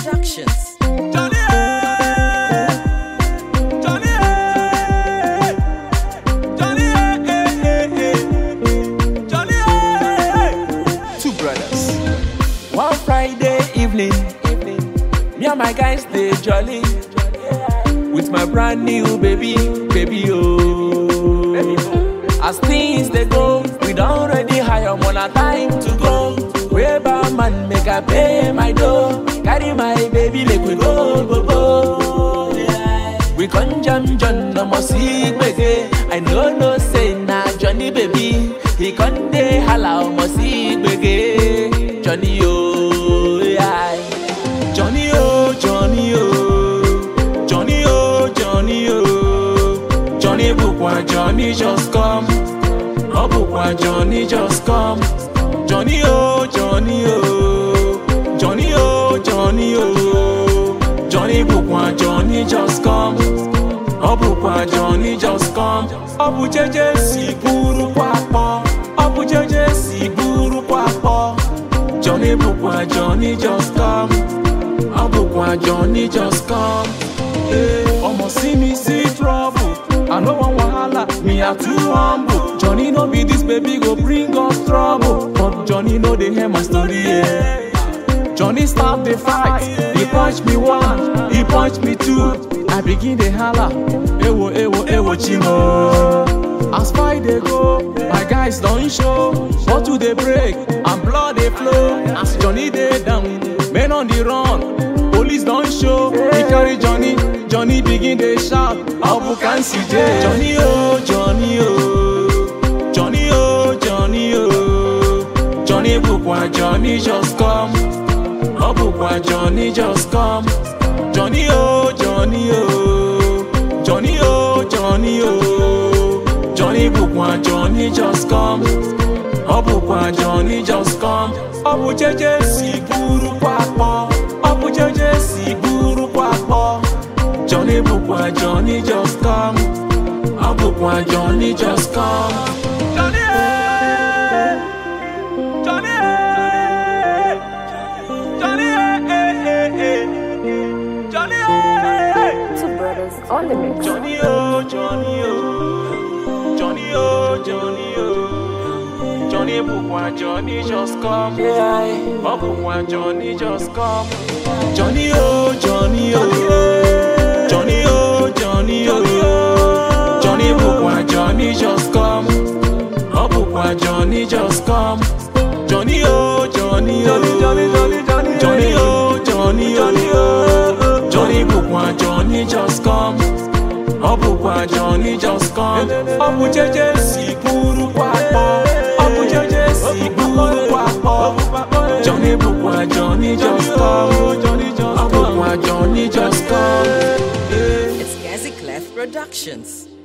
Productions. Johnny, eh, Johnny, eh, Johnny, eh, eh, eh, Johnny, eh. Two brothers. One Friday evening, me and my guys they jolly with my brand new baby, baby oh. As things they go, we don't already hire on a time to go. Where man make I pay my dough, carry my baby make we go go go. We con jam John no more see gbege. I know no say na Johnny baby. He con dey hala omo see gbege. Johnny oh yeah. Johnny oh Johnny oh Johnny oh Johnny oh Johnny bukwa Johnny just come. Oh bukwa Johnny just come. Johnny oh Johnny oh Johnny oh Johnny oh Johnny bukwa Johnny just come. Ọ bụkwa Johnny just come. Ọ bụ jeje si buru kwakpọ. Ọ bụ jeje si buru kwakpọ. Johnny bụkwa Johnny just come. Ọ bụkwa Johnny just come. Hey, Omo see me see trouble. I no wan wahala, me I too humble. Johnny no be this baby go bring us trouble. But Johnny no dey hear my story. Yeah. Johnny start the fight. He punch me one, he punch me two. I begin the holla. Ewo, ewo, ewo, chimo. As fight they go, my guys don't show. Bottle they break and blood they flow. As Johnny they down, men on the run. Police don't show. He carry Johnny, Johnny begin they shout. Abu can see Johnny oh, Johnny oh, Johnny oh, Johnny oh. Johnny Bukwa, Johnny just come. Oh, bukwa Johnny just come. Johnny oh, Johnny oh, Johnny oh, Johnny oh. Johnny bukwa Johnny just come. Oh, bukwa Johnny just come. Oh, bu jeje si buru kwakpo. Oh, bu jeje si buru kwakpo. Johnny bukwa Johnny just come. Oh, bukwa Johnny just come. Johnny, eh, Johnny. eh. Johnny, eh, eh, eh, eh. Johnny, eh, eh. Two brothers on the mix. Johnny, oh, Johnny, oh. Johnny, oh, Johnny, oh. Johnny, Bukwa, Johnny, just come. Yeah. Oh, Bukwa, Johnny, just come. Johnny, oh, Johnny, oh. Johnny, oh, Johnny, oh. Johnny, Bukwa, Johnny, just come. Oh, Bukwa, Johnny, just come. Johnny, oh, Johnny, oh. Johnny, Johnny, Johnny, Johnny, oh, Johnny, Johnny, oh. Johnny, Bukwa, Johnny, just come. Ọ bụkwa Johnny just come. Ọ bụ jeje si buru kwakpọ. Ọ bụ jeje si buru kwakpọ. Johnny bụkwa Johnny just come. Ọ bụkwa Johnny just come. It's Gazi Clef Productions.